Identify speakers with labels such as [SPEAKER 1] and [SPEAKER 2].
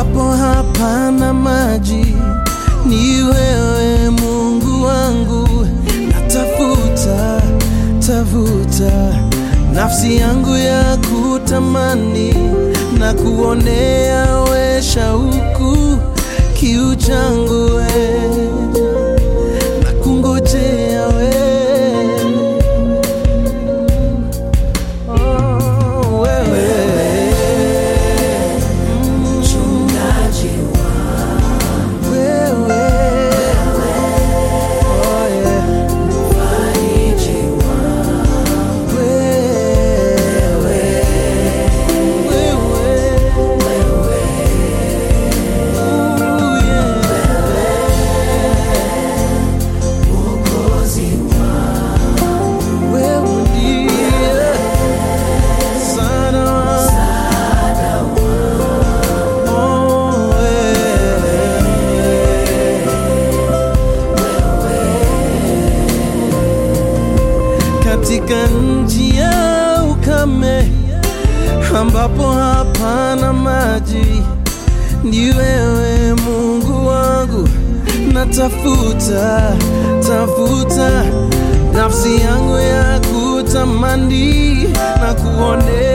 [SPEAKER 1] ambapo hapana maji, ni wewe Mungu wangu, natafuta tafuta nafsi yangu ya kutamani na kuonea we shauku kiu changu we na kungojea we oh, wewe
[SPEAKER 2] mchungaji
[SPEAKER 1] wewe oh, yeah.
[SPEAKER 2] mfariji
[SPEAKER 1] wewe wewe Ooh, yeah.
[SPEAKER 2] mwokozi
[SPEAKER 1] Wewe ndiye msaada wangu. Oh, wewe. Katika nchi ya ukame ambapo hapana maji, ni wewe Mungu wangu, natafuta tafuta nafsi yangu ya kutamani na kuonea